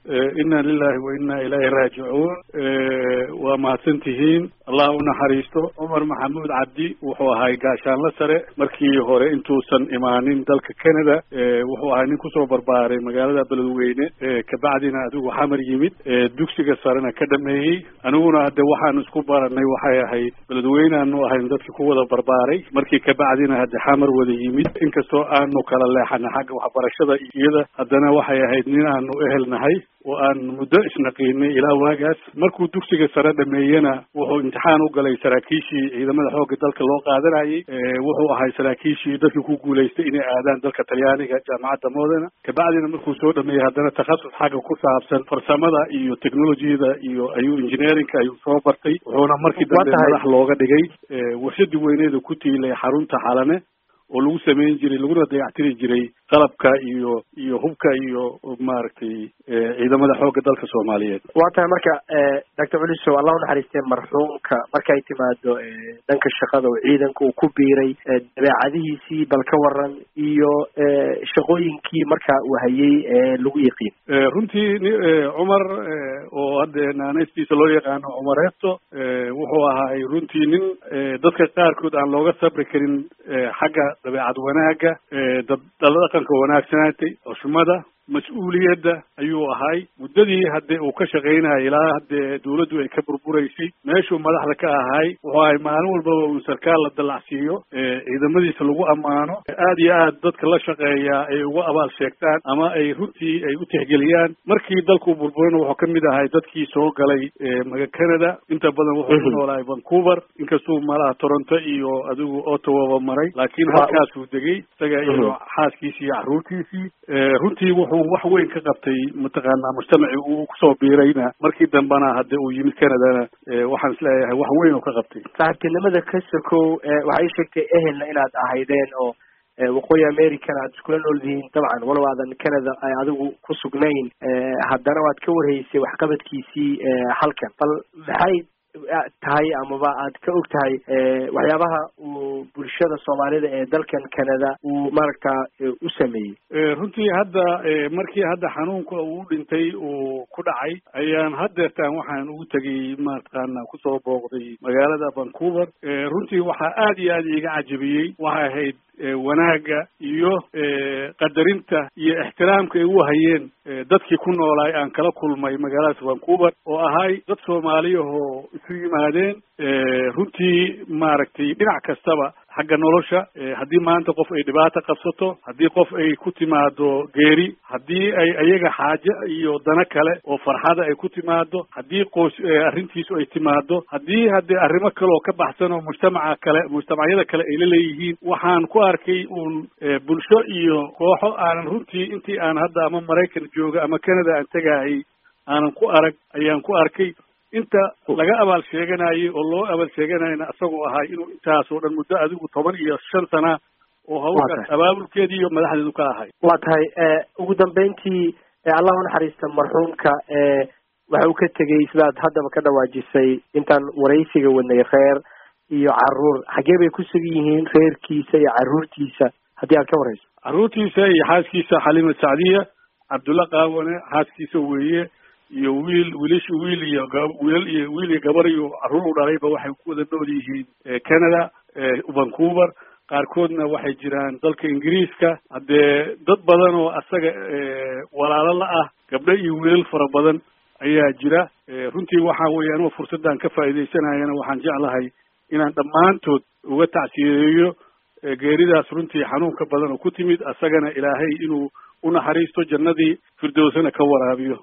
inna lilahi wa inna ilayhi raajicuun waa mahadsan tihiin allah u naxariisto cumar maxamuud cabdi wuxuu ahay gaashaanla sare markii hore intuusan imaanin dalka canada wuxuu ahay nin kusoo barbaaray magaalada beledweyne kabacdina adigu xamar yimid dugsiga sarena ka dhameeyey aniguna hadde waxaan isku baranay waxay ahayd beledweyneaanu ahayn dadkii ku wada barbaaray markii kabacdina hadde xamar wada yimid inkastoo aanu kala leexana xagga waxbarashada iyada haddana waxay ahayd nin aanu ehelnahay oo aan muddo isnaqiinay ilaa waagaas markuu dugsiga sare dhameeyena wuxuu imtixaan u galay saraakiishii ciidamada xoogga dalka loo qaadanayay wuxuu ahay saraakiishii dadkii ku guulaystay inay aadaan dalka talyaaniga jaamacadda modena kabacdina markuu soo dhameeyey haddana takhasus xagga ku saabsan farsamada iyo technologiyada iyo ayuu engineerinka ayuu soo bartay wuxuuna markii dambe madax looga dhigay warshadii weyneeda ku tiilay xarunta xalane oo lagu samayn jiray laguna dayactiri jiray qalabka iyo iyo hubka iyo maaragtay ciidamada xoogga dalka soomaaliyeed waa tahay marka doctor culisow allah unaxariistee marxuumka markay timaado dhanka shaqada oo ciidanka uu ku biiray dabeecadihiisii bal ka waran iyo shaqooyinkii marka uu hayay ee lagu yiqiin runtii cumar oo hadde naanaystiisa loo yaqaano cumareeto wuxuu ahaay runtii nin dadka qaarkood aan looga sabri karin xagga dabeecad wanaagga dad dhaqanka wanaagsanaatay xushmada mas-uuliyadda ayuu ahay muddadii hadde uu ka shaqaynayay ilaa haddee dawladdu ay ka burburaysay meeshuu madaxda ka ahay wuxuu ahay maalin walbaba uu sarkaal la dallacsiiyo ciidamadiisa lagu ammaano aad iyo aad dadka la shaqeeyaa ay uga abaal sheegtaan ama ay runtii ay u tixgeliyaan markii dalkuu burburayna wuxuu ka mid ahay dadkii soo galay maga canada inta badan wuxuu ku noolahay vancouver inkastuu malaha toronto iyo adigu ottawaba maray laakiin halkaasuu degay isaga iyo xaaskiisii iyo carruurtiisii runtii wuxuu wax weyn ka qabtay mataqaanaa mujtamacii uu kusoo biirayna markii dambena hadde uu yimid canadana waxaan isleeyahay wax weyn oo ka qabtay saaxiibtinimada ka sokow waxay sheegtay ehelna inaad ahaydeen oo waqooyi americana aad iskula nool yihiin dabcan walow aadan canada ay adigu ku sugnayn haddana waad ka warhaysay waxqabadkiisii halkan bal maxay tahay amaba aad ka og tahay waxyaabaha uu bulshada soomaalida ee dalkan canada uu maaragta u sameeyey runtii hadda markii hadda xanuunka uu dhintay uu ku dhacay ayaan haddeertaan waxaan ugu tegay mataqaana kusoo booqday magaalada vancouver runtii waxaa aad iyo aad iiga cajabiyey waxay ahayd wanaagga iyo qadarinta iyo ixtiraamka ay u hayeen dadkii ku noolaay aan kala kulmay magaalada vancouver oo ahay dad soomaaliyahoo isu yimaadeen runtii maaragtay dhinac kastaba xagga nolosha haddii maanta qof ay dhibaato qabsato haddii qof ay ku timaado geeri haddii ay ayaga xaaje iyo dano kale oo farxada ay ku timaado haddii qoys arrintiisu ay timaado haddii haddee arrimo kale oo ka baxsan oo mujtamaca kale mujtamacyada kale ay la leeyihiin waxaan ku arkay uun bulsho iyo kooxo aanan runtii intii aan hadda ama maraykan jooga ama canada aan tegayay aanan ku arag ayaan ku arkay inta laga abaal sheeganayay oo loo abaal sheeganayna isagoo ahay inuu intaasoo dhan muddo adigu toban iyo shan sana oo hawlkaas abaabulkeedii iyo madaxdeedu ka ahay waa tahay ugu dambeyntii allah unaxariista marxuumka waxa uu ka tegey sidaad haddaba ka dhawaajisay intaan waraysiga wadnay reer iyo caruur xaggee bay ku sugan yihiin reerkiisa iyo carruurtiisa haddii aad ka warayso carruurtiisa iyo xaaskiisa xaliima sacdiya cabdulla qaawane xaaskiisa weeye iyo wiil wiilish wiil iyo wiilal iyo wiil iyo gabar iyo carruur u dhalayba waxay ku wada nool yihiin canada vancouver qaarkoodna waxay jiraan dalka ingiriiska haddee dad badan oo asaga walaalo la ah gabdho iyo wiilal fara badan ayaa jira runtii waxa weeye anoo fursaddan ka faa'iidaysanayana waxaan jeclahay inaan dhammaantood uga tacsiyeeyo geeridaas runtii xanuunka badan oo ku timid asagana ilaahay inuu unaxariisto jannadii firdowsana ka waraabiyo